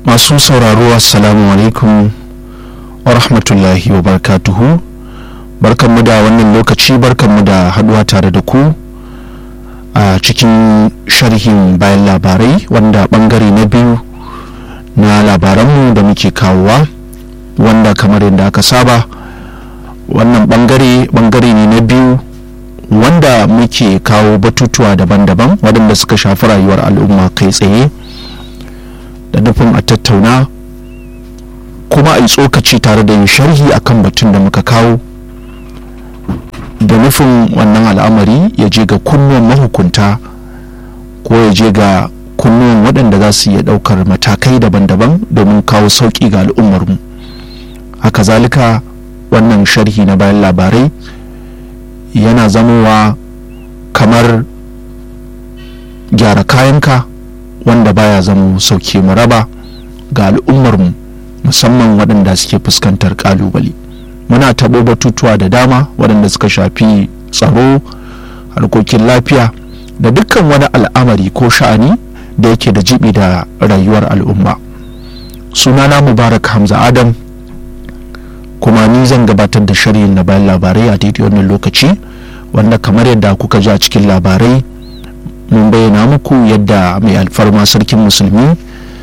masu sauraro assalamu alaikum wa rahmatullahi wa barakatuhu barkanmu da wannan lokaci barkanmu da haduwa tare da ku a cikin sharhin bayan labarai wanda bangare na biyu na labaranmu da muke kawowa wanda kamar yadda aka saba wannan bangare bangare ne na biyu wanda muke kawo batutuwa daban-daban waɗanda suka shafi rayuwar al'umma kai tsaye da nufin a tattauna kuma a yi tsokaci tare da yin sharhi akan batun da muka kawo da nufin wannan al'amari ya je ga kunnuwan mahukunta ko ya je ga kunnuwan waɗanda za su iya ɗaukar matakai daban-daban domin kawo sauƙi ga al'ummarmu haka zalika wannan sharhi na bayan labarai yana zamowa kamar gyara kayanka wanda baya zama sauke mu raba ga al'ummarmu musamman waɗanda suke fuskantar ƙalubale muna taɓo batutuwa da dama waɗanda suka shafi tsaro harkokin lafiya da dukkan wani al'amari ko sha'ani da yake da jibi da rayuwar al'umma sunana mubarak hamza adam kuma ni zan gabatar da shirin na bayan labarai a daidai wannan lokaci wanda kamar yadda kuka ji a cikin labarai mun bayyana muku yadda mai alfarma sarkin musulmi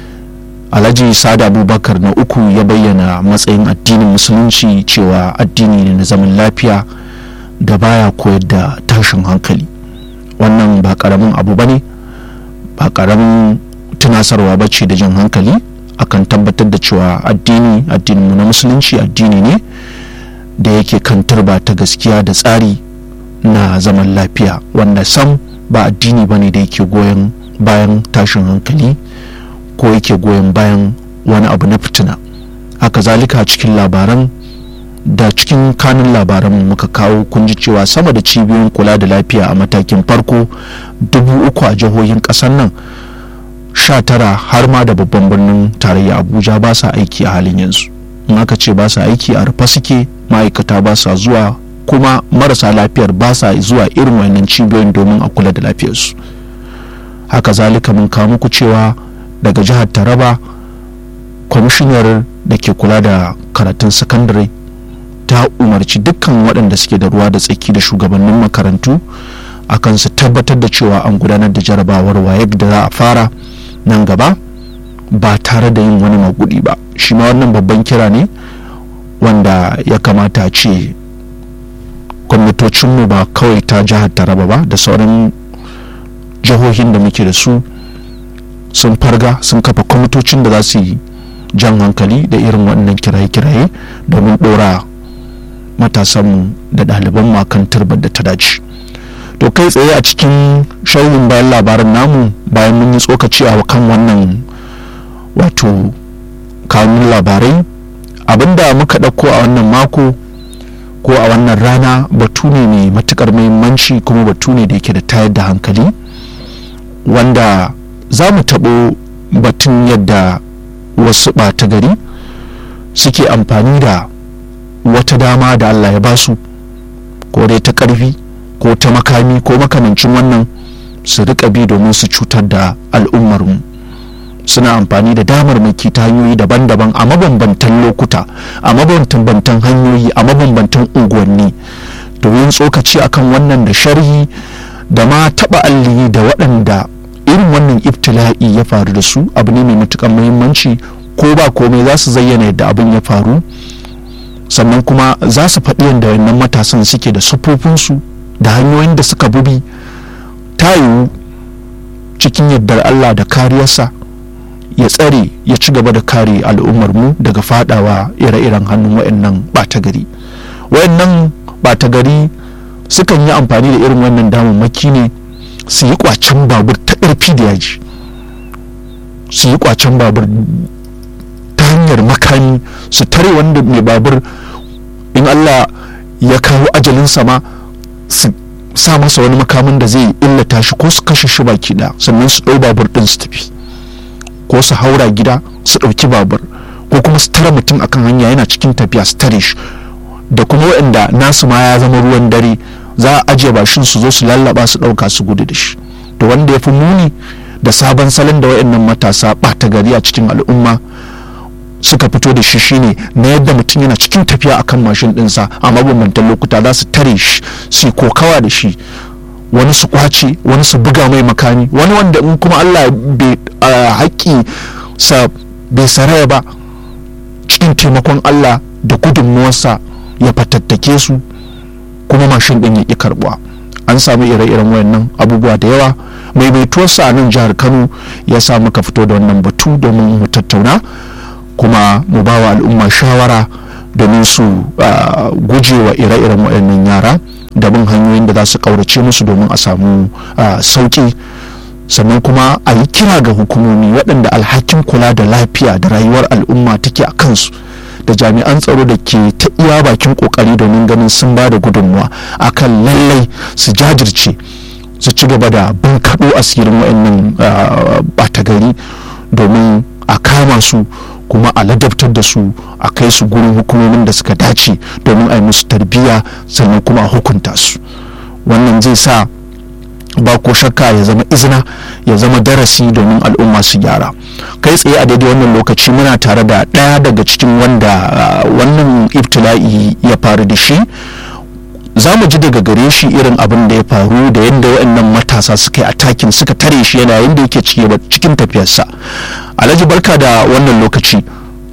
alhaji sada abubakar na uku ya bayyana matsayin addinin musulunci cewa addini ne na zaman lafiya da baya koyar da tashin hankali wannan ba karamin abu bane ba karamin tunasarwa bace da jan hankali akan tabbatar da cewa addini addinin na musulunci addini ne da yake kan turba ta gaskiya da tsari na zaman lafiya wanda sam ba addini bane da yake goyon bayan tashin hankali ko yake goyon bayan wani abu na fitina haka zalika cikin labaran da cikin kanun labaran muka kawo kun ji cewa sama da cibiyoyin kula da lafiya a matakin farko dubu uku a jihohin ƙasar nan sha tara har ma da babban birnin tarayya abuja ba sa aiki a halin yanzu in aka ce ba sa aiki a rufe suke ma'aikata ba sa zuwa kuma marasa lafiyar ba sa zuwa irin wannan cibiyoyin domin a kula da lafiyarsu haka zalika mun kawo muku cewa daga jihar taraba kwamishinar da ke kula da karatun sakandare ta umarci dukkan waɗanda suke da ruwa da tsaki da shugabannin makarantu akan su tabbatar da cewa an gudanar da jarabawar wayek da za a fara nan gaba ba tare da yin wani magudi ba shi ma wannan babban kira ne wanda ya kamata ce gwamnatocinmu ba kawai ta jihar taraba ba da sauran jihohin da muke da su sun farga sun kafa kwamitocin da za su yi jan hankali da irin wannan kiraye-kiraye domin ɗora matasanmu da ɗaliban makan turbar da ta dace to kai tsaye a cikin shauyin bayan labaran namu bayan mun yi tsokaci a kan wannan wato kanun labarai abinda muka ɗauko a wannan mako ko a wannan rana batu ne mai matukar muhimmanci kuma batu ne da yake da tayar da hankali wanda za mu taɓo batun yadda wasu ɓata gari suke amfani da wata dama da allah ya basu ko dai ta ƙarfi ko ta makami ko makamancin wannan su riƙa bi domin su cutar da al'ummarmu suna amfani da damar maki ta hanyoyi daban-daban a mabambantan lokuta a mabambantan hanyoyi a mabambantan unguwanni domin tsokaci akan wannan da sharhi da ma taɓa alli da waɗanda irin wannan ibtila'i ya faru da su abu ne mai matukan muhimmanci ko ba komai za su zayyana yadda abin ya faru sannan kuma za su faɗi yadda wannan matasan suke da sufofinsu da hanyoyin da suka bubi ta yiwu cikin yardar allah da kariyarsa ya tsare ya ci gaba da kare al'ummar mu daga fadawa ire-iren hannun wayannan ɓata gari wayannan ɓata gari sukan yi amfani da irin wannan damammaki ne su yi kwacen babur ta ƙarfi da yaji su yi kwacen babur ta hanyar makami su tare wanda mai babur in allah ya kawo ajalinsa ma su sa masa wani makamin da zai illata shi ko su kashe shi baki da sannan su ɗau babur ɗin su tafi ko su haura gida su ɗauki babur ko kuma su tara mutum akan hanya yana cikin tafiya su tare shi da kuma waɗanda nasu ma ya zama ruwan dare za a ajiye bashin su zo su lallaba su ɗauka su gudu da shi to wanda ya fi muni da sabon salon da wayannan matasa ɓata gari a cikin al'umma suka fito da shi shine na yadda mutum yana cikin tafiya akan mashin ɗinsa a mabambantan lokuta za su tare shi su kokawa da shi wani su kwace wani su buga mai makami wani wanda in kuma allah bai haƙƙi sa bai saraya ba cikin taimakon allah da gudunmuwarsa ya fatattake su kuma mashin ɗin ya ƙi karɓuwa an samu ire-iren wayannan abubuwa da yawa maimaituwarsa a nan jihar kano ya sa muka fito da wannan batu domin mu tattauna kuma mu ba wa al'umma shawara domin su guje wa ire-iren wayannan yara da bin hanyoyin da za su ƙaurace musu domin a samu sauƙi sannan kuma a yi kira ga hukumomi waɗanda alhakin kula da lafiya da rayuwar al'umma take a kansu da jami'an tsaro da ke ta iya bakin kokari domin ganin sun ba da gudunmuwa akan lallai su jajirce su ci gaba da bin kaɗo asirin waɗannan ɓata gari domin a kama su kuma a ladabtar da su a kai su gurin hukumomin da suka dace domin a yi musu tarbiyya sannan kuma a hukunta su wannan zai sa ba ko shakka ya zama izina ya zama darasi domin al'umma su gyara kai tsaye a daidai wannan lokaci muna tare da ɗaya daga cikin wanda wannan ibtila'i ya faru da shi za mu ji daga gare shi irin abin da ya faru da yadda waɗannan matasa suka yi atakin suka tare shi yana yadda yake cikin tafiyarsa alhaji barka da wannan lokaci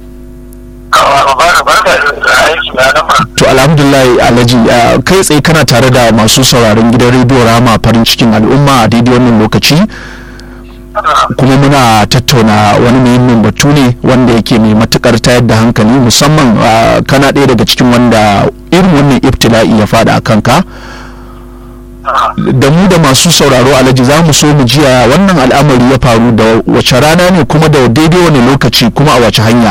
to alhamdulillah alhaji kai tsaye kana tare da masu sauraron gidan rediyo rama farin cikin al'umma a daidai wannan lokaci kuma muna tattauna wani muhimmin batu ne wanda yake mai matukar tayar da hankali musamman kana ɗaya daga cikin wanda irin wannan ibtila'i ya fada a kanka da mu da masu sauraro alhaji za mu so mu jiya wannan al'amari ya faru da wace rana ne kuma da daidai wani lokaci kuma a wace hanya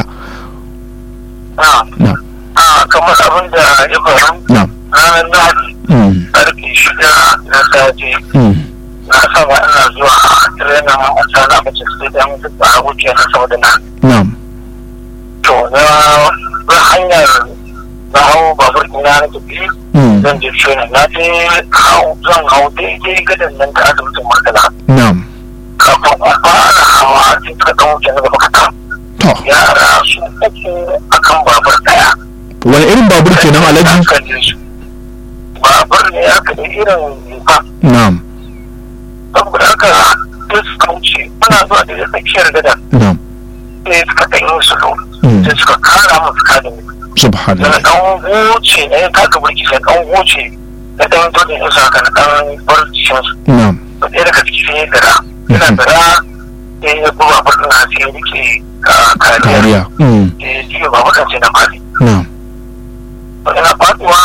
na kamar abin da ya faru na ranar lahadi karfe shida na safe na saba ina zuwa tirenin a sana mace sai dan a wuce na saboda na na to na na hanyar na hau babur ina na tafi zan je training na je hau zan hau daidai gadon nan da asibitin murtala na kafin in fara hawa a cikin kan wuce na gaba kaɗan to yara su uku akan babur ɗaya wani irin babur kenan alhaji kalle su babur ne aka da irin zufa na saboda haka sai suka wuce muna zuwa da tsakiyar gada na sai suka ɗan yi su Mm. sai suka kara musu kadin da subhanallah ɗan goce na ya taka burki sai ɗan goce na ɗan dodin isa haka na ɗan bar cikin su na to ɗaya daga ciki sai ya dara yana Mhm. dara sai ya buga babur na sai ya rike ah, kariya kariya Mm. sai ya jiya babur ɗin sai na fadi na to ina faduwa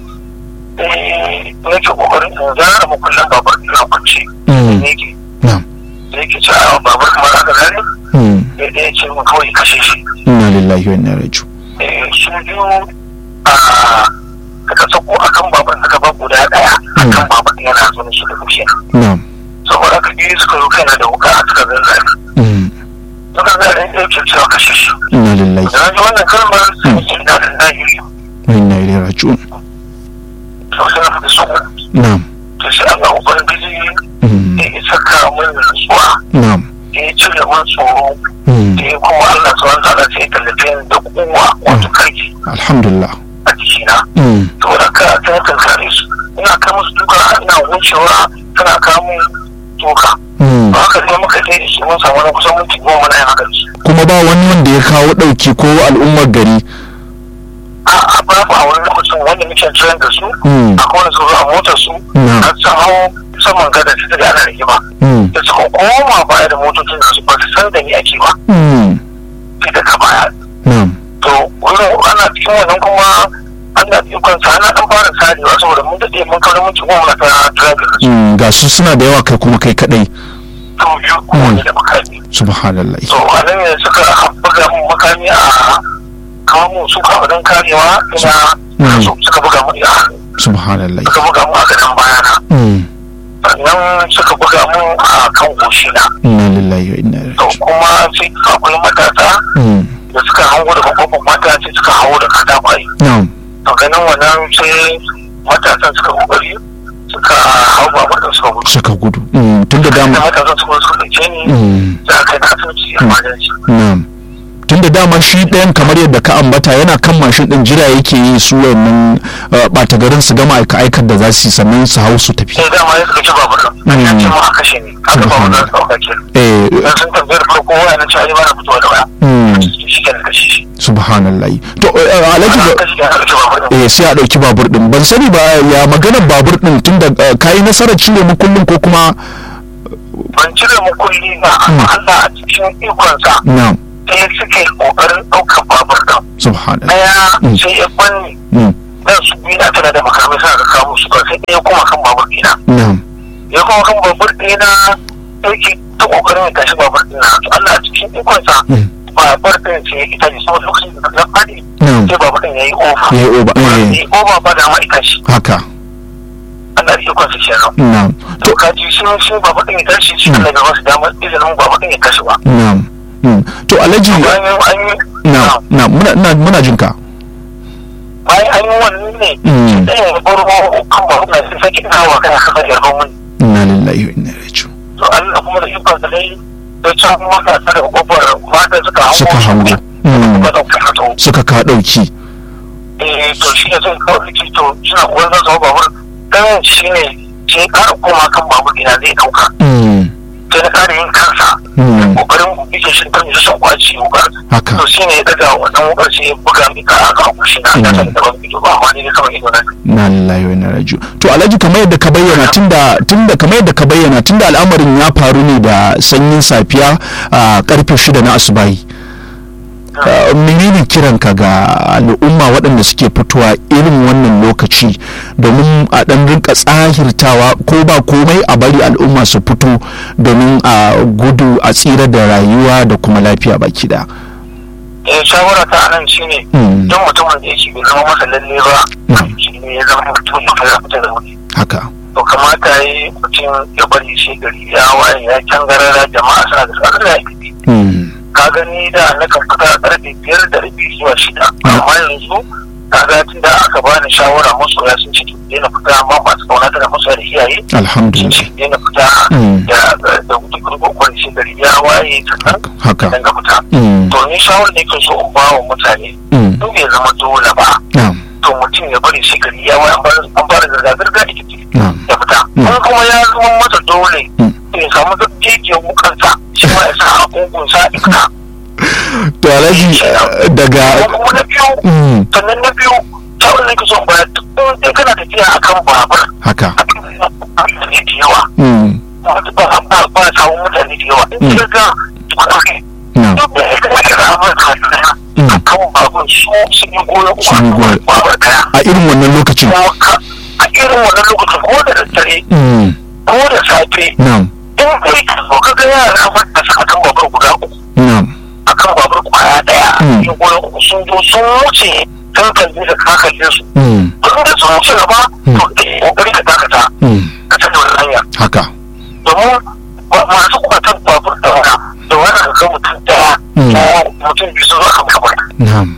sai nake kokarin in zara makullin babur ɗin a kwance Mm. ne ke na da yake cewa babur kamar haka zare Mm. sai ɗaya ce mu kawai kashe shi inna lillahi wa inna ilaihi raji'un Eh, su biyu a daga sako akan babur suka ba guda ɗaya akan babur ɗin yana zo shi da kushe na saboda haka biyu suka zo kaina da wuka a suka zanzare Mm. suka zare ɗaya ce cewa kashe shi inna lillahi da na ji wannan kalmar sai ce na da na yi wa inna ilaihi raji'un to sai na fita su na to sai Allah ubangiji Mm. ya saka min nutsuwa na ya cire min tsoro Mm. da kuma Allah subhanahu wa ta'ala sai ya tallafe ni da kowa wato karfi alhamdulillah a jikina Mm. saboda ka ta kankare su ina kai musu duka ina wucewa tana kamun toka Mm. ba haka sai muka je da shi mun samu na kusan minti goma muna yin haka da shi kuma ba wani wanda ya kawo ɗauki ko al'ummar gari a a babu a wani lokacin wanda muke tsayin da su Mm. akwai wani su zo a motar su Mm. har sun hau saman gada su daga ana rigima Mm. da suka koma baya da motocin da su ba su san da ni ake ba Mm. sai daga baya na to wurin ana cikin wannan kuma ana ikon sa ana dan fara sarewa saboda mun daɗe mun kawai mun ci goma ta driving da su Mm. ga su suna da yawa kai kuma kai kadai to biyu kowane da makami subhanallah to a nan ne suka buga mun makami a kawo mun su kawo don karewa ina Mm. su suka buga mun a hannu subhanallah suka buga mun a gadon bayana Mm. sannan suka buga mun a kan goshi na inna lillahi wa inna ilaihi to raji'un kuma sai akwai matasa Mm. da suka hango da kwakwakwan mata sai suka hawo da katakwai na to ganin wannan sai matasan suka kokari suka hau babur din suka gudu suka gudu Mm, tun da da dama matasa suka suka ɗauke ni Mm, za a kai na asibiti a majalisi na'am tun da dama shi ɗayan kamar yadda ka ambata yana kan mashin ɗin jira yake yi su wannan uh, ɓata garin su gama aika aikar da za su yi sannan su hau su tafi sai dama ya suka ci babur din an ce mu a kashe ni aka babur din su ɗauka ke eh dan sun tambayar farko waya na ce ai ba na fitowa da waya mm, shi ke da kashe shi subhanallah to uh, alhaji ana ba- kashe ya ɗauki babur din eh sai a ɗauki babur ɗin ban sani ba ya maganar babur ɗin tun da uh, kayi nasarar cire mu kullum ko kuma ban cire mu kulli ba amma Allah a cikin ikonsa na'am sai suka yi ƙoƙarin ɗaukar babur din subhanallah ɗaya Mm. sai ya banni mm, dan su biyu na tana da makamai suna ka kawo su ba sai ɗaya kuma kan babur ɗina na'am ya kuma kan babur ɗina yake ta ƙoƙarin ya tashi babur ɗina to Allah a cikin ikonsa Mm. babur ɗin sai ya ita ne saboda lokacin da na faɗi na'am sai babur ɗin ya yi ofa ya yi oba ya eh yi ofa ba da ma ita shi haka Allah da ikonsa kenan na'am to kaji shi shi babur ɗin ya tashi shi Allah bai masa damar izinin babur ɗin ya tashi ba na'am mm. to alhaji an yi an yi na'am na'am muna na- muna jin ka bayan an yi wannan ne Mm. shi ɗaya ya baro kan babur ɗin sai sake dawowa kan kasa yarban mun inna lillahi wa inna ilaihi raji'un to Allah kuma da ikon sa dai da can mata ta da kofar mata suka hango suka su hango Mm. ba da ka to suka ka ɗauki eh to shi ne zai kawo ki to suna koyar da zama babur dan shi ne sai ka koma kan babur ina zai dauka Mm, sai na kare yin kansa mm, kokarin bige shi kan shi son kwaci wukar haka to shi ne ya daga wannan wukar sai ya buga mi ka aka kushi na da san da ban fito ba amma ne kawai ido na na lillahi wa inna ilaihi raji'un to alhaji kamar yadda ka bayyana tunda tunda kamar yadda ka bayyana tunda al'amarin ya faru ne da sanyin safiya a karfe shida na asubahi Uh, menene kiranka ga al'umma waɗanda suke fitowa irin wannan lokaci domin a ɗan rinka tsahirtawa ko ba komai a bari al'umma su fito domin a gudu a tsira da rayuwa da kuma lafiya baki da eh shawara ta anan shine Mm. don mutumin da yake bai zama masa lalle ba Mm. shi ne ya zama mutum ya fara fita da wuri haka to kamata yi mutum ya bari shi gari ya waye ya can garara jama'a suna da tsakar da yake Mm. ka gani da na kan fita karfe biyar da rabi zuwa shida amma yanzu ka ga tun da aka bani shawara masoya sun ce to daina fita amma masu kauna da masoya da iyaye sun alhamdulillah ce daina fita Mm. da da wuce kurkuku kwani shi gari ya waye sannan haka dan ga fita Mm. to ni shawara da yake so in ba wa mutane Mm. duk bai zama dole ba na'am to mutum ya bari shi gari ya waye an fara- an fara zirga-zirga da kike na'am ya fita Mm. in kuma ya zama masa dole Mm. ya samu zakkekiyar wukansa shi ma ya sa a kunkunsa ya fita to alhaji uh, daga kuma na biyu Mm. sannan na biyu shawarar da ke son baya duk in kana tafiya akan babur haka a kan mutane da yawa Mm. ba ba ba ba samun mutane da yawa in Mm. ka ga kwanaki na'am duk da ya kuma kira abin kasuwa Mm. a kan babur su sun yi goyon Sun yi goyon. babur daya a irin wannan lokacin kuma ka- a irin wannan lokacin ko da daddare Mm. ko da safe na'am in kai ka zo ka ga yara matasa akan babur guda uku na'am akan babur kwaya daya Mm. yin goyon uku sun zo sun wuce kan kalli da ka kalle su Mm. kun da sun wuce gaba Mm. to eh kokari ka dakata Mm. ka canza wani hanya haka domin ba- masu kwatan babur da wani da wani ka ga mutum daya Mm. ko mutum biyu sun zo kan babur na'am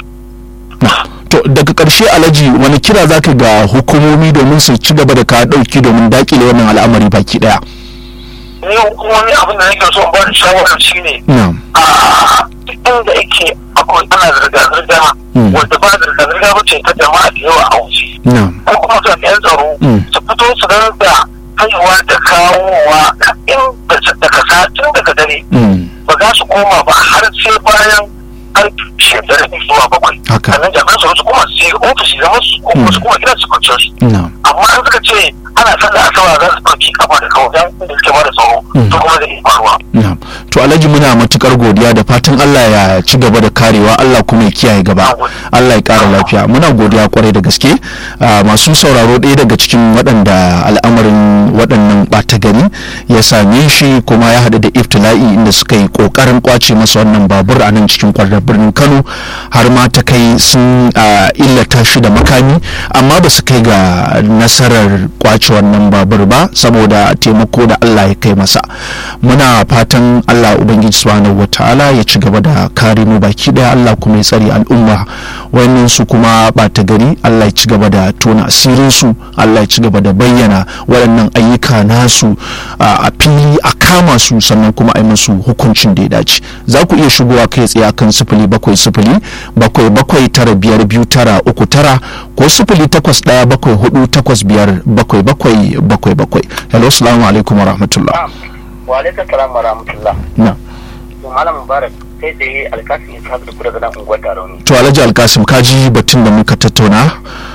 to daga ƙarshe alhaji wani kira zaka ga hukumomi domin su ci gaba da ka ɗauki domin dakile wannan al'amari baki ɗaya ni hukumomi abin da nake so in ba da shawara shine na'am a duk inda yake akwai ana zirga-zirga Mm. wanda ba zirga-zirga ba ce ta jama'a da yawa a wuce na'am ko kuma jami'an tsaro Mm. su fito su da kaiwa da kawowa in daga satin daga dare Mm. ba za su koma ba har sai bayan har shida da zuwa bakwai Haka. sannan jami'an tsaro su koma su yi ofishi zama su ko kuma su koma gidan su kwanciyar su na'am amma an suka ce ana sallah asabar za su ɗauki kafa da kawo dan inda suke ba da tsaro Mm. to kuma zai iya faruwa na'am to alhaji muna matukar godiya da fatan Allah ya ci gaba da karewa Allah kuma ya kiyaye gaba Allah ya kara lafiya muna godiya kwarai da gaske Ah, masu sauraro ɗaya daga cikin waɗanda al'amarin waɗannan ɓata gari ya same shi kuma ya haɗu da iftila'i inda suka yi ƙoƙarin ƙwace masa wannan babur a nan cikin kwarar birnin Kano har ma ta kai sun ah, illata shi da makami amma ba su kai ga nasarar kwace wannan babur ba saboda taimako da Allah ya kai masa muna fatan Allah ubangiji subhanahu wataala ya ci gaba da kare mu baki daya Allah kuma ya tsare al'umma wayannan su kuma bata gari Allah ya ci gaba da tona asirin su Allah ya ci gaba da bayyana waɗannan ayyuka nasu a fili a kama su sannan kuma a yi musu hukuncin da ya dace za ku iya shigowa kai tsaye akan sifili bakwai sifili bakwai bakwai tara biyar biyu tara uku tara ko sifili takwas ɗaya bakwai hudu takwas biyar bakwai bakwai bakwai bakwai hello salamu alaikum wa rahmatullah wa alaikum salam wa rahmatullah na malam mubarak sai tsaye alkasim ya da ku daga nan unguwar tarauni to alhaji alkasim ka ji batun da muka tattauna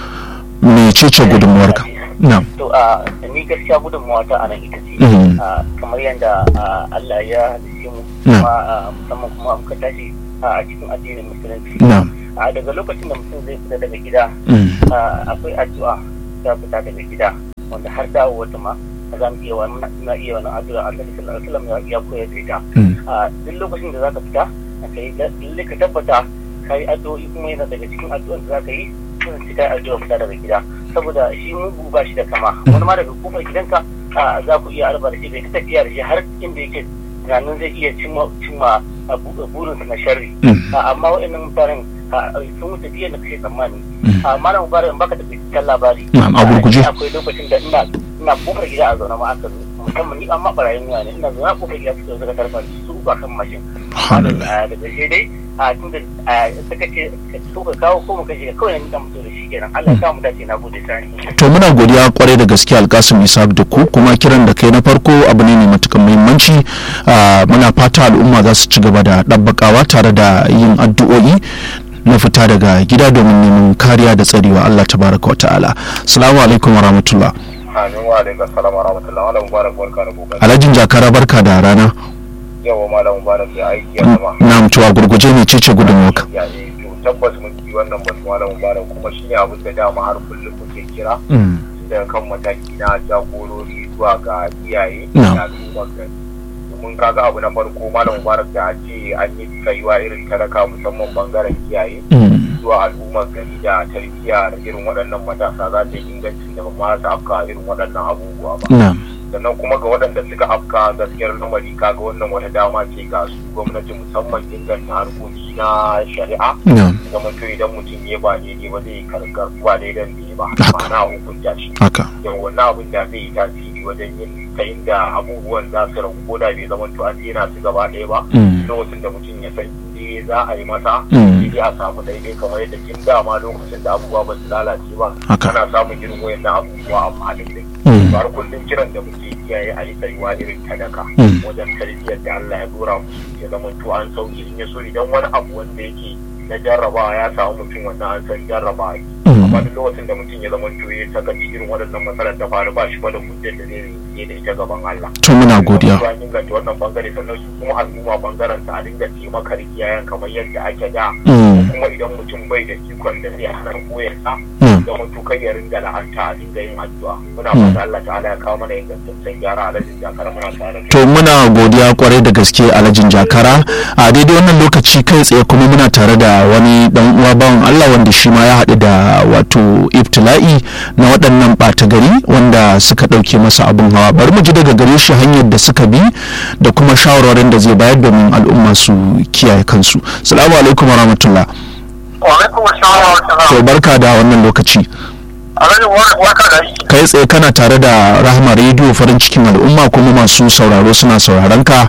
mecece gudunmuwarka na to a ni gaskiya gudunmuwa ta anan ita ce Mhm. a, kamar yadda a, Allah ya halice mu Na. kuma a, musamman kuma muka tashi a cikin addinin musulunci na a daga lokacin da mutum zai fita daga gida mm, a, akwai addu'a ta fita daga gida wanda har dawo wata ma za mu iya wani na iya wani addu'a annabi sallallahu alaihi wasallam ya- ya koyar da ita mm, a duk lokacin da zaka fita ka yi lalle ka tabbata ka yi addu'o'i kuma yana daga cikin addu'an da zaka yi sun ci kai addu'a fita daga gida saboda shi mugu ba shi da kama wani ma daga kofar gidanka a, za ku iya arba da shi bai ta tafiya da shi har inda yake tunanin zai iya cimma cimma a bu- burinsa na sharri mm, a, amma wa'annan mutanen a, sun wuce biyan da kake tsammani mm. a malam mubarak in baka da binciken labari Na'am, a gurguje. a, akwai lokacin da ina ina kofar gida a zaune ma aka zo musamman ni amma barayin yawa ne ina zaune a kofar gida suka zo suka tarfa ni su ba kan mashin Subhanallah. a da ƙarshe dai a tunda a suka ce so ka kawo ko mu kashe ka kawai ni dan mutu da shi kenan Allah ya sa mu dace na gode sani to muna godiya kwarai da gaske alkasim isa da ku kuma kiran da kai na farko abu ne mai matukan muhimmanci Ah, muna fata al'umma za su ci gaba da ɗabbakawa tare da yin addu'o'i na fita daga gida domin neman kariya da tsarewa Allah tabaraka wa ta'ala assalamu alaikum wa rahmatullah Amin wa alaikum salam wa rahmatullahi wa mubarak barka da kokari. alhajin jakara barka da rana Yawa malam mubarak ya aiki ya zama. na mutuwa gurguje ne cece gudunmuwarka Ya ne to tabbas mun ji wannan batu malam mubarak kuma shi ne abin da dama har kullum muke kira Mm, daga kan mataki na jagorori zuwa ga iyaye Na'am. da al'ummar gari. Domin kaga abu na farko malam mubarak da a ce an yi kaiwa irin talaka musamman bangaren iyaye mm, zuwa al'ummar gari da tarbiyya da irin waɗannan matasa za ta yi ingancin da ba ma su afka irin waɗannan abubuwa ba. na sannan kuma ga waɗanda suka afka gaskiyar lamari kaga wannan wata dama ce ga su gwamnati musamman inganta harkoki na shari'a na zama to idan mutum ya ba daidai ba zai karkar ba daidan da ya ba Haka. ma'ana hukunta shi haka yau wannan abin da zai yi tasiri wajen yin ta inda abubuwan za su ragu ko da bai zama to an daina su gaba ɗaya ba Mm, lokacin da mutum ya san inda za a yi masa Mm. sai a samu daidai kamar yadda kin dama lokacin da abubuwa ba su lalace ba Haka. ana samun irin wayannan abubuwa a halin da Mm. har kullum kiran da muke iyaye a yi tsayuwa irin sadaka Mm. wajen tarbiyyar da Allah ya dora musu ya zama to an sauke in ya so idan wani abu wanda yake na jarrabawa ya samu mutum wannan an san jarrabawa ne. Mm. amma duk lokacin da mutum ya zama to ya saka irin waɗannan matsalar ta faru ba shi ba da hujjar da zai yi da ita gaban Allah to muna godiya an inganta wannan bangare sannan su kuma al'umma bangaren sa a dinga taimakar iyayen kamar yadda ake da Mm, kuma idan mutum bai da ikon da zai hana koyarsa mm. da mutu kai ya ringa la'anta a dinga yin addu'a muna Hmm. fata Allah ta'ala ya kawo mana ingantaccen gyara a lajin jakar muna tare da to muna godiya kwarai da gaske alhajin jakara a daidai wannan lokaci kai tsaye kuma muna tare da wani dan uwa bawan Allah wanda shi ma ya haɗu da wato ibtila'i na waɗannan ɓata gari wanda suka ɗauke masa abin hawa bari mu ji daga gare shi hanyar da suka bi da kuma shawarwarin da zai bayar domin al'umma su kiyaye kansu salamu alaikum wa rahmatullah wa alaikum assalam wa rahmatullah to barka da wannan lokaci alhaji waka da aiki kai tsaye kana tare da rahama rediyo farin cikin al'umma kuma masu sauraro suna sauraron ka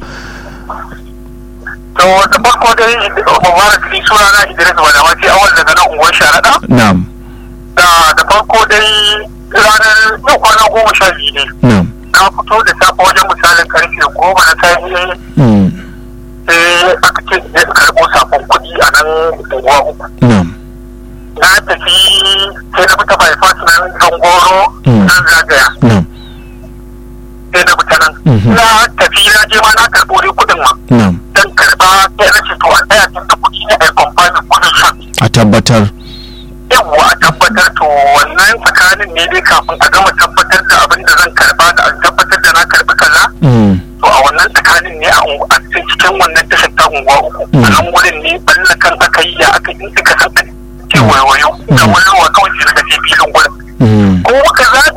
to da farko dai mubarak ni suna na Idris Wadawati awal daga nan unguwar Sharaɗa na'am da da farko dai ranar yau kwana goma sha biyu ne na'am na fito da safe wajen misalin karfe goma na safe mm, sai aka ce zai karɓo sakon kuɗi a nan unguwa uku na'am na tafi sai na fita bypass nan zangoro Mm. nan zagaya na'am sai na fita nan Mhm. na tafi na je ma na karɓo dai kuɗin ma na'am dan karɓa sai na ce to a tsaya tun da kuɗi ne a yi kwamfanin kuɗin shan a tabbatar yawwa a tabbatar to wannan tsakanin ne dai kafin a gama tabbatar da abin da zan karɓa da a tabbatar da na karɓi kaza mm, to a wannan tsakanin ne a ungu- a cikin wannan tashar ta unguwa uku Mm. a nan wurin ne balla kan aka yi ya aka yi suka san an ce wayo da wayowa kawai sai daga ce filin gurin mm, ko muka zaga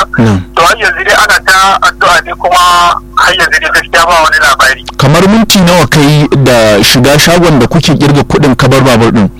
na'am to har yanzu dai ana ta addu'a ne kuma har yanzu dai gaskiya ba wani labari kamar minti nawa kai da shiga shagon da kuke kirga kuɗin kabar babur din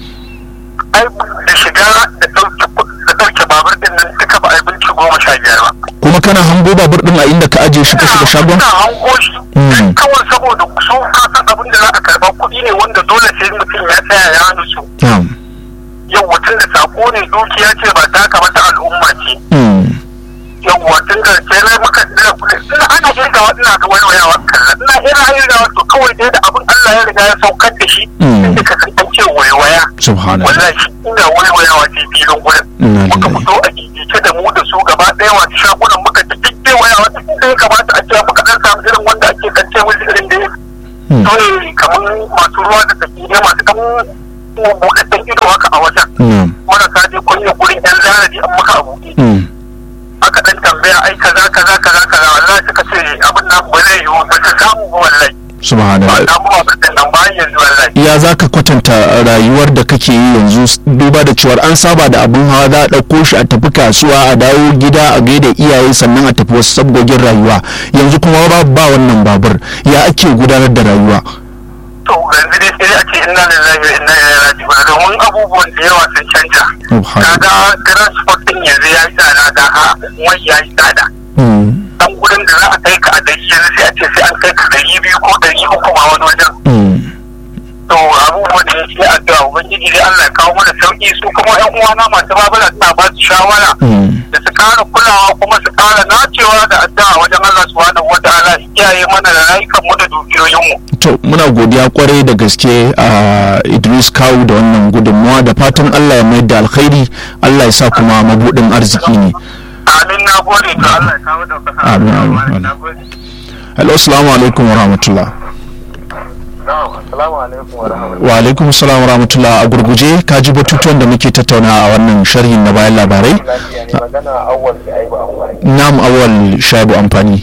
ai da shiga da ɗauke kuɗi- da ɗauke babur din nan duka ba a yi minti goma sha biyar ba kuma kana hango babur din a inda ka ajiye shi ka shiga shagon ina hango shi Mm. dan kawai saboda su kasan abin da za a karɓa kuɗi ne wanda dole sai mutum ya tsaya ya nutsu na'am yau mutum da sako ne dukiya ce ba ta kamata al'umma ce Mm. yawwa tun da ke na muka dira kuɗi ina ana irgawa ina ga waiwayawa kallon ina ina irgawa to kawai dai da abin Allah ya riga ya saukar da shi Mm. inda ka san an ce waiwaya subhanallah wallahi ina waiwayawa ce filin gurin Inna muka lillahi. fito a gigice da mu da su gaba ɗaya wasu shagunan muka ta kike wayawa ta inda ya kamata a ce muka ɗan samu irin wanda ake kance musu irin da ya Mm. kawai kamar masu ruwa da tsaki ne masu ɗan buɗaɗɗen ido haka a wajen na'am marasa je kunya gurin yan zarafi an muka abu Mm. aka dan tambaya ai kaza kaza kaza kaza wallahi suka ce abin nan ba zai yiwu ba su samu ba wallahi ba subhanallah samu abin da nan bayan yanzu wallahi ya za ka kwatanta rayuwar da kake yi yanzu s- duba da cewar an saba da abin hawa za a ɗauko shi a tafi kasuwa a dawo gida a gaida iyaye sannan a tafi wasu sabgogin rayuwa yanzu kuma ba ba wannan babur ya ake gudanar da rayuwa to yanzu dai sai a ce inna lillahi wa inna ilaihi raji'un domin abubuwan da yawa sun canja subhanallah kaga transport din yanzu ya yi tsada ga ha wai ya yi tsada Mm. dan gurin da za a kai ka a dari yanzu sai a ce sai an kai ka dari biyu ko dari uku ma wani wajen Mm. to abubuwan da ya ce addu'a ubangiji dai Allah ya kawo mana sauki su kuma yan uwana masu babura suna ba su shawara Mm. da su kara kulawa kuma su kara nacewa da addu'a wajen Allah subhanahu wa ta'ala ya kiyaye mana da rayukan mu da dukiyoyin mu to muna godiya kwarai da gaske a idris kawu da wannan gudunmawa da fatan allah ya mayar da alkhairi allah ya sa kuma mabudin arziki ne amin na gode to Allah ya kawo daukaka Amin, amin, amin. na gode hello assalamu alaikum wa rahmatullah na'am assalamu alaikum wa rahmatullahi wa alaikum assalam wa rahmatullah a gurguje ka ji batutuwan da muke tattauna a wannan sharhin na bayan labarai lafiya ne magana awwal da aibu awwal nam awal shabu amfani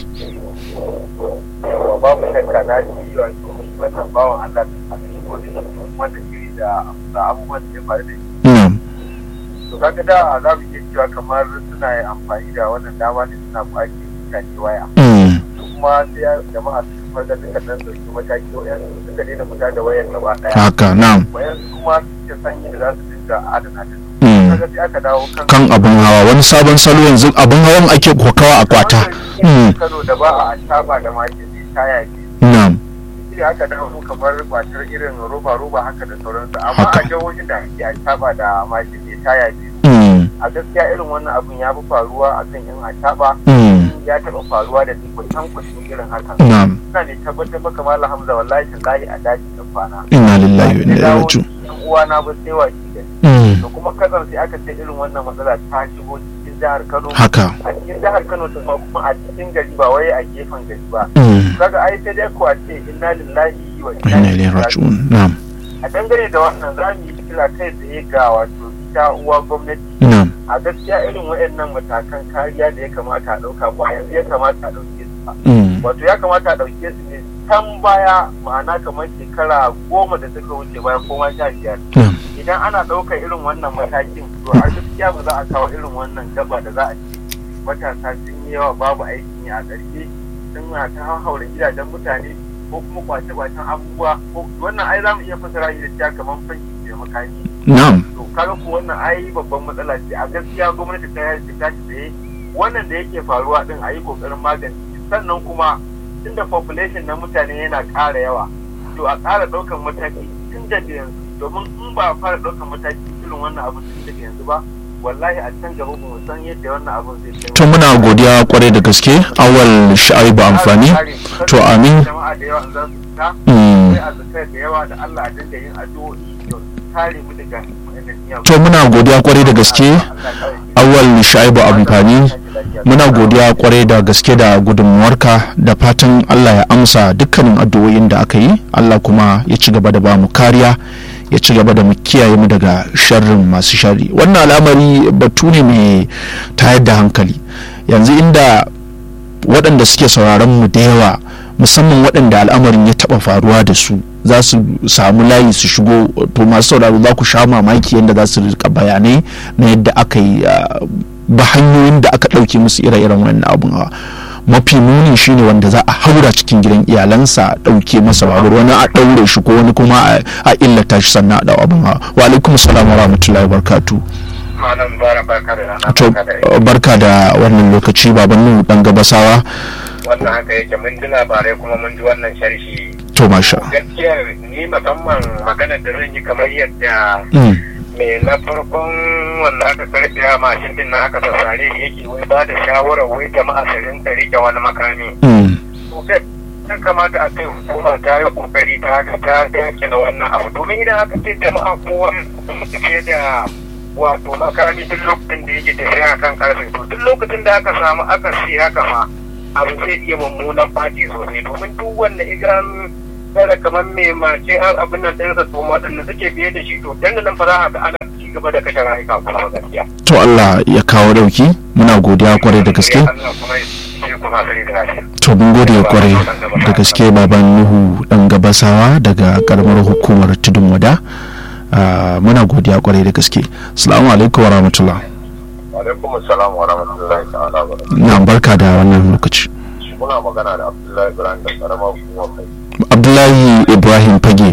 babu shakka na ji wato wannan bawan Allah a cikin kodin wanda shiri da da abubuwan da ya faru da shi nam to kaga da za mu iya cewa kamar suna yin amfani da wannan dama ne suna kwace mutane waya Mm. kuma sai ya- jama'a su farga suka dan dauki mataki wayan suka daina fita da wayar gaba daya haka nam wayan kuma suke sanyi da za su dinga adana ta Mm. kaga sai aka dawo kan kan abin hawa wani sabon salo yanzu abin hawan ake kokawa a kwata Mm. Kano da ba a taba da makin taya ce nam shi aka dawo kamar kwatar irin roba roba haka da sauransu amma Haka. a jihohin da ake a taba da makin ne taya ce Mm. a gaskiya irin wannan abun ya fi faruwa akan yan ataba Mm. ya taɓa faruwa da ni kusan kusan irin haka nam ina ne tabbatar maka malam hamza wallahi tallahi a daji da kwana inna lillahi wa inna ilaihi raji'un yan uwana ba sai wa shi da Mm. to kuma kasar sai aka ce irin wannan matsala ta shigo cikin jihar Kano haka a cikin jihar Kano ta ma kuma a cikin gari ba wai a gefen gari ba Mm. kaga ai sai dai ko a ce inna lillahi wa wa inna inna ilaihi ilaihi raji'un raji'un nam a dangane da wannan za mu yi kira kai tsaye ga wato ita uwa gwamnati nam a gaskiya irin waɗannan matakan kariya da ya kamata a ɗauka ba yanzu ya kamata a ɗauke su ba Mm. wato ya kamata a ɗauke su ne can baya ma'ana kamar shekara goma da suka wuce baya ko ma sha biyar nam idan ana ɗaukar irin wannan matakin to a gaskiya ba za a kawo irin wannan gaba da za a ce matasa sun yi yawa babu aikin yi a ƙarshe sun na ta haura gidajen mutane ko kuma kwace-kwacen abubuwa ko wannan ai za mu iya fasara shi da cewa kamar fanki da makami nam to kaga ko wannan ai babban matsala ce a gaskiya gwamnati ta yi ta tsaye wannan da yake faruwa din a yi kokarin magance shi. sannan kuma tunda population na mutane yana ƙara yawa to a ƙara ɗaukan mataki tun daga yanzu domin in ba a fara ɗaukan mataki irin wannan abu tun daga yanzu ba wallahi a can gaba ba mu san yadda wannan abun zai kai to muna godiya kwarai da gaske awal sha'ibu amfani to amin jama'a da yawa in za su fita Mm. sai a zakar da yawa da Allah a dinga yin addu'o'i don kare mu daga wannan miyagun to muna godiya kwarai da gaske awal sha'ibu amfani muna godiya kwarai da gaske da gudunmuwarka da fatan allah ya amsa dukkanin addu'o'in da aka yi allah kuma ya ci gaba da bamu kariya ya ci gaba da mu kiyaye mu daga sharrin masu sharri wannan al'amari batu ne mai tayar da hankali yanzu inda waɗanda suke sauraron mu da yawa musamman waɗanda al'amarin ya taɓa faruwa da su za su samu layi su shigo to masu sauraro za ku sha mamaki yadda za su rika bayanai na yadda aka yi ba hanyoyin da aka ɗauke musu ire-iren wannan abun hawa mafi muni shine wanda za a haura cikin gidan iyalansa a ɗauke masa babur wani a ɗaure shi ko wani kuma a- a illata shi sannan a ɗau abin hawa wa alaikum salam wa rahmatullahi wa barakatuh malam bara barka da rana to barka da barka da wannan lokaci baban nu dan gabasawa wannan haka yake mun ji labarai kuma mun ji wannan sharhi to masha gaskiya ni musamman magana da zan yi kamar yadda Mm, me na farkon wanda aka karfe a mashin din nan aka sassare shi yake wai ba da shawarar wai jama'a su rinka rike wani makami mm, to sai ya kamata a kai hukuma ta yi kokari ta ga ta dake da wannan abu domin idan aka ce jama'a kowa su fiye da wato makami duk lokacin da yake tafiya kan karfe to duk lokacin da aka samu aka si haka ma abu zai iya mummunan fati sosai domin duk wanda idan kada kamar mai mace har abin nan ɗinsa to waɗanda suke biye da shi to dan nan fa za a ga ana ci gaba da kashe rayuka kuma gaskiya. to Allah ya kawo dauki muna godiya kwarai da gaske Allah kuma ya kuma sani da lafiya. to mun gode kwarai da gaske baban nuhu dan gabasawa daga karamar hukumar tudun wada Ah, muna godiya kwarai da gaske assalamu alaikum wa rahmatullah alaikum assalam wa rahmatullahi ta'ala wa na barka da wannan lokaci muna magana da abdullahi ibrahim da karama hukumar kai abdullahi ibrahim fage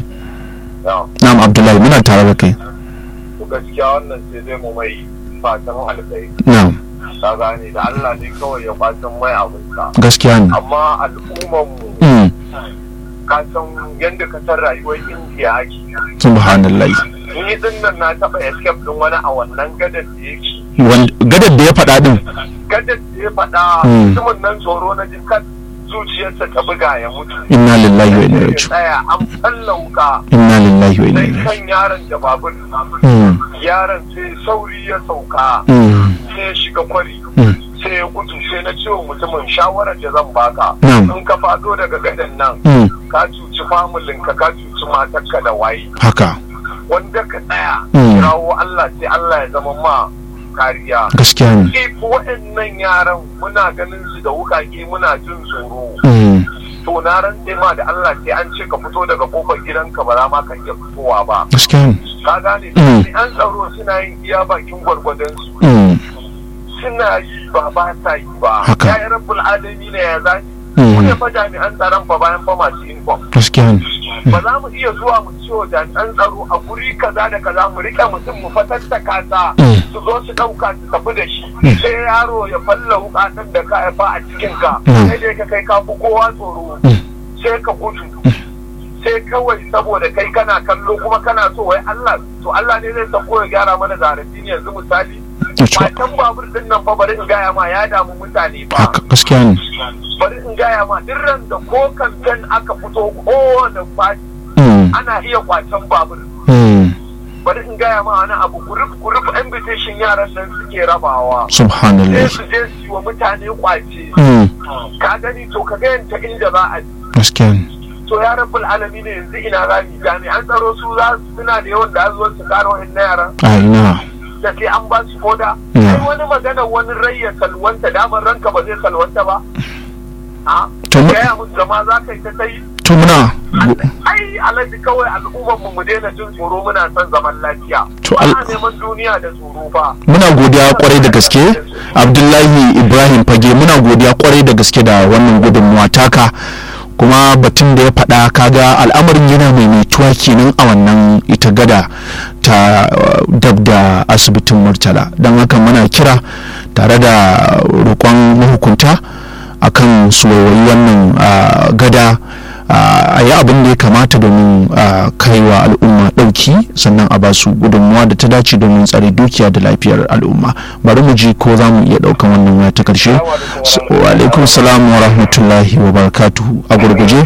na na'am abdullahi muna tare da kai to gaskiya wannan sai dai mu mai fatan alkai na'am ta gane da allah ne kawai ya fatan mai abinsa gaskiya ne amma al'ummar mu Mm, ka san yadda ka san rayuwar indiya ake subhanallah ni din nan na taɓa escape din wani a wannan gadar da yake Wan- gadar da ya faɗa din gadar da ya faɗa Hmm. mutumin nan tsoro na jikan zuciyarsa ta buga ya mutu inna lillahi wa inna ya ilaihi raji'un tsaya an falla wuka inna lillahi wa inna sai ilaihi kan yaron da babur Mm, yaron sai sauri ya sauka mm, sai ya shiga kwari mm. sai ya gudu sai na ce wa mutumin shawarar da zan baka Na'am. in ka fado daga gadon nan Mm, ka cuci familinka ka cuci matarka da waye haka wanda ka tsaya Mm. kirawo Allah sai Allah ya zama ma kariya gaskiya ne if waɗannan yaran muna ganin su da wukake muna jin tsoro Mm, to na rantse ma da Allah sai an ce ka fito daga kofar gidanka ba za ma ka iya fitowa ba gaskiya ne ka gane Mm. an tsaro suna yin iya bakin gwargwadon su Mm, suna yi ba ba sa yi ba Haka. ya yi rabbul alami ne ya zani Mm. mu ne fa jami'an tsaron fa bayan fa masu uniform gaskiya ne ba za mu iya zuwa mu ciwo jami'an tsaro a guri kaza da kaza mu rike mutum mu fatattaka ta Mm. su zo su ɗauka su tafi da shi Mm. sai yaro ya falla wukatan da ka haifa a cikin ka Mm. sai dai ka kai ka fi kowa tsoro Mm. sai ka gudu sai kawai saboda kai kana kallo kuma kana so wai Allah to Allah ne zai sako ya gyara mana zarafi ne yanzu misali Yace, matan babur din nan fa bari in gaya ma ya damu mutane fa haka gaskiya ne bari in gaya ma duk ran da ko kamfen aka fito kowane fati Mm, ana iya kwacen babur mm, bari in gaya ma wani abu group group invitation yaran nan suke rabawa sai subhanallah su je su yi wa mutane kwace Mm, ka gani to ka ga yanta inda za a ji gaskiya ne to ya rabbul alami ne yanzu ina za mu jami'an tsaro su za su suna da yawan da zo su kare wa'annan yaran a ina da sai an ba su koda Mm. sai wani magana wani rai ya salwanta damar ranka ba zai salwanta ba a To mu- gaya musu zama za ka yi ta kai to muna ai alhaji kawai al'ummar mu mu daina jin tsoro muna son zaman lafiya To ba al- a neman duniya da tsoro fa muna godiya kwarai da gaske abdullahi ibrahim fage muna godiya kwarai da gaske da wannan gudunmuwa taka kuma batun da ya faɗa kaga al'amarin yana maimaituwa kenan a wannan ita gada ta uh, dab da asibitin murtala don haka muna kira tare da roƙon mahukunta akan su waiwayi wannan uh, gada a yi abin da ya kamata domin a kaiwa al'umma ɗauki sannan a basu gudunmuwa da ta dace domin tsare dukiya da lafiyar al'umma bari mu ji ko za mu iya ɗaukan wannan waya ta ƙarshe wa alaikum salam wa rahmatullahi wa barakatuhu a gurguje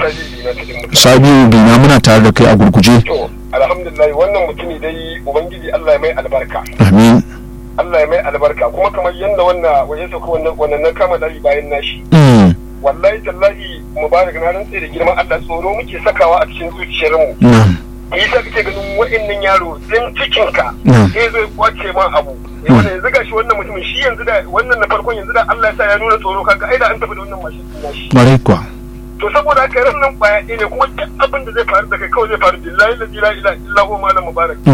sabiu bina muna tare da kai a gurguje to alhamdulillah wannan mutumi dai ubangiji Allah ya mai albarka amin Allah ya mai albarka kuma kamar yadda wannan waje sauka wannan wannan na kama dari bayan nashi Mm, wallahi tallahi mubarak na rantse da girman Allah tsoro muke sakawa a cikin zuciyarmu na'am yi sa kake ganin wa'annan yaro din cikinka na'am sai zai kwace ma abu eh wanda yanzu gashi wannan mutumin shi yanzu da wannan na farkon yanzu da Allah ya sa ya nuna tsoro kaga ai da an tafi da wannan mashin din nashi ƙwarai kuwa to saboda haka ran nan kwaya ɗaya ne kuma duk abin da zai faru da kai kawai zai faru billahi la ilaha illa illa huwa malam mubarak Mm,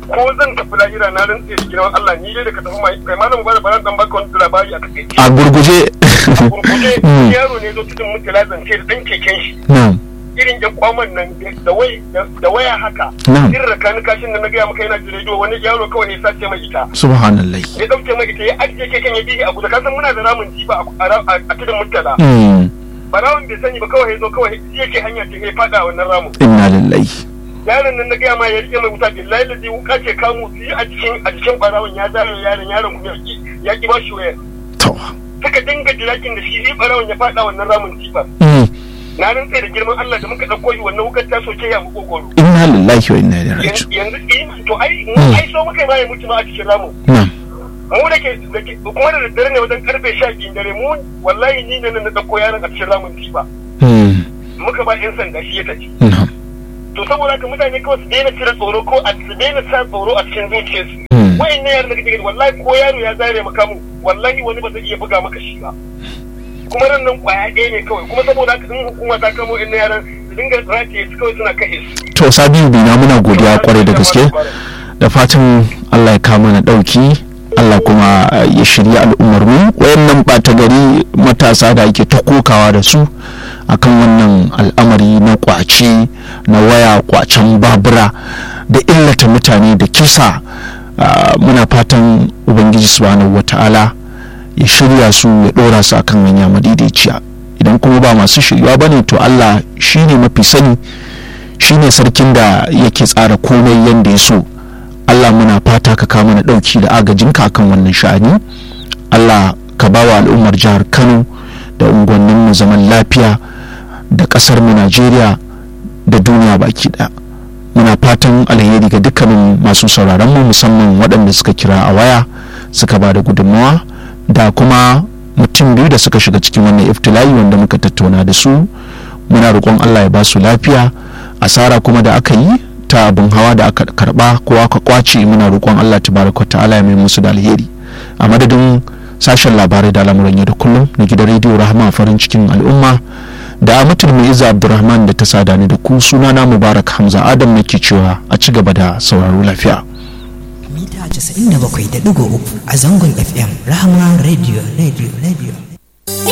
ko zan tafi lahira na rantse da girman Allah ni dai da ka tafi mai kai malam ba da baran dan baka wani labari a takaice a gurguje gurguje Mm. yaro ne zo tudun mutala zance da dan keken shi na'am irin yan kwaman nan da wai da waya haka Na'am. irin rakanin kashin da na gaya maka yana da rediyo wani yaro kawai ya sace mai ita subhanallah ya dauke mai ita ya ajiye keken ya bihi a guda kasan muna da ramin jiba a- a a tudun mutala Mm. barawon bai sani ba kawai ya zo kawai shi yake hanya ce ya fada a wannan ramin inna lillahi yaron nan na gaya ma ya rike mai wuta billahi da zai wuka ce kamu su yi a jikin a jikin barawon ya zare yaron yaron kuma ya ki- ya ki ba shi wayar to suka dinga jirakin da shi shi barawon ya fada wannan ramin jifa Mm. na rantse da girman Allah da muka dauko shi wannan wukar ta soke ya mu kokoro inna lillahi wa inna ilaihi raji'un yanzu eh, to ai mu Mm. ai so muka yi ma ya mutu ma a cikin ramin na'am mu da ke da ke kuma da daddare ne wajen karfe 12 dare mu wallahi ni ne na dauko yaron a cikin ramin jifa Mm. muka ba yan sanda shi ya tafi na'am to saboda haka mutane kawai su daina cire tsoro ko a su daina sa tsoro a cikin zuciyarsu Mm. wayan ne yaran da kake gani wallahi ko yaro ya zare maka mu wallahi wani ba zai iya buga maka shi ba kuma ran nan kwaya ɗaya ne kawai kuma saboda haka in hukuma ta kamo in yaran su dinga rataye su kawai suna kashe su to sabiu bina muna godiya kwarai da gaske da fatan Allah ya kama na ɗauki Allah kuma uh, ya shirya al'ummar mu wayannan ɓata gari matasa da ake ta kokawa da su akan wannan al'amari na kwace na waya kwacen babura da illata mutane da kisa uh, muna fatan ubangiji subhanahu wata'ala ya shirya su ya ɗora su akan hanya madaidaiciya idan kuma ba masu shirywa bane to Allah shine mafi sani shine sarkin da yake tsara komai yadda ya so Allah muna fata ka kawo mana ɗauki da agajinka akan wannan sha'ani Allah ka ba wa al'ummar jihar Kano da unguwannin mu zaman lafiya da ƙasar mu Najeriya da duniya baki ɗaya muna fatan alheri ga dukkanin masu sauraron mu musamman waɗanda suka kira a waya suka ba da gudunmawa da kuma mutum biyu da suka shiga cikin wannan iftila'i wanda muka tattauna da su muna roƙon Allah ya ba su lafiya asara kuma da aka yi ta abin hawa da aka karba ko aka kwace muna roƙon Allah tabaraka ta'ala ya mai musu da alheri a madadin sashen labarai da al'amuran yau da kullum na gidan rediyo rahama farin cikin al'umma da amatul mai iza abdurrahman da ta sada ni da ku sunana mubarak hamza adam nake cewa a ci gaba da sauraro lafiya mita 97.3 a zangon fm rahama radio radio radio